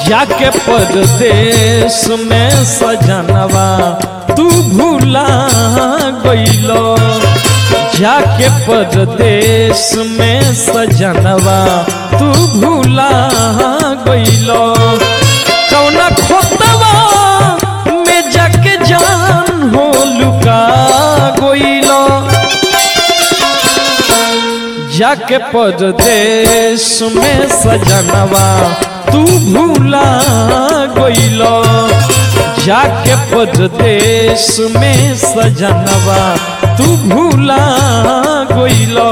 जाके परदेश में सजनवा तू भूला गइलो जाके परदेश में सजनवा तू भूला गइलो कौना खोतवा में जाके जान हो लुका गइलो जाके परदेश में सजनवा तू भूला गइलो जाके परदेश में सजनवा तू भूला गइलो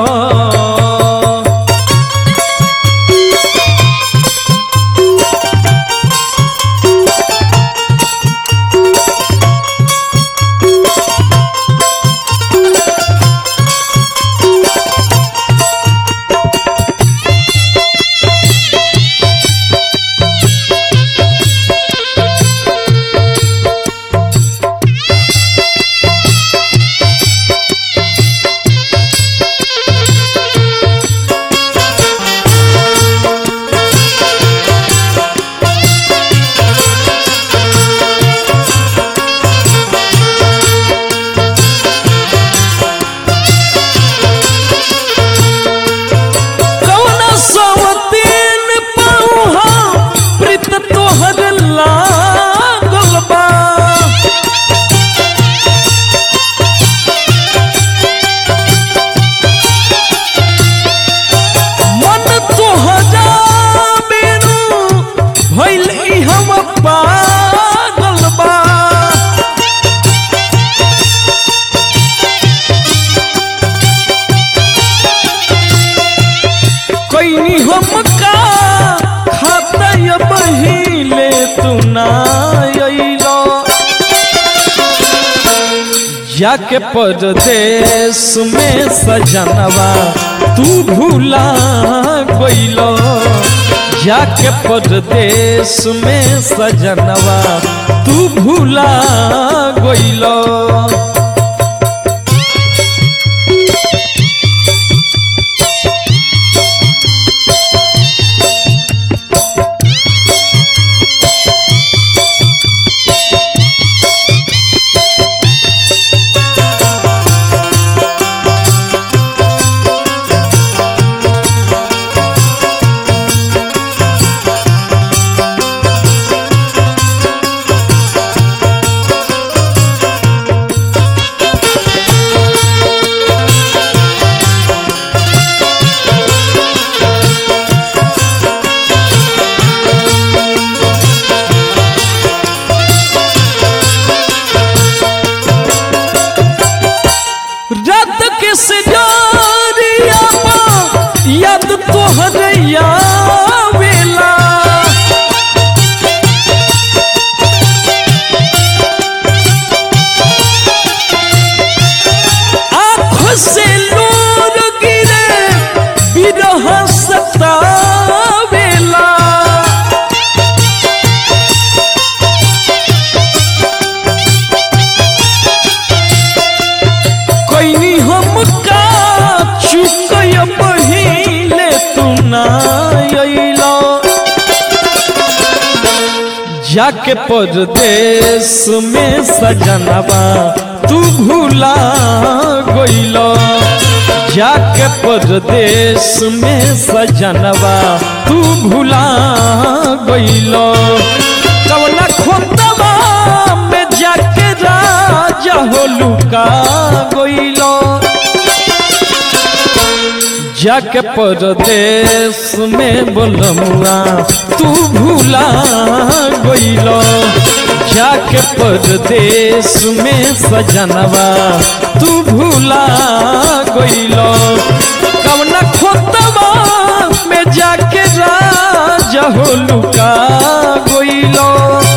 कौना सवतीन पौहा प्रीत तोहर लागल बा मन तोहरा बेरू भइल ई हम पागल बा कैनी हम का खाता ये बहिले तू ना अइलो जाके परदेश में सजनवा तू भूला गइलो जाके परदेश में सजनवा तू भूला गइलो रात के सजारिया याद तोहर आवेला आँख से नूर गिरे बिरह सतावेला कैनी हम का चुकय पहिले तू ना अइलो जाके परदेश में सजनवा तू भूला गइलो जाके परदेश में सजनवा तू भूला गइलो कवना खोतवा में जाके राजा हो लुका गइलो जाके परदेश में बोलमुआ तू भूला गइलो जाके परदेश में सजनवा तू भूला गइलो कवना खोतवा में जाके राजा हो लुका गइलो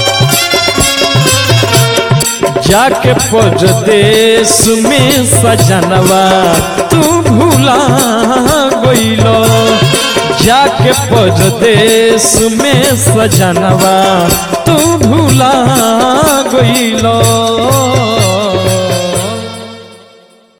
जाके परदेश में सजनवा तू भूला गइलो जाके परदेश में सजनवा तू भूला गइलो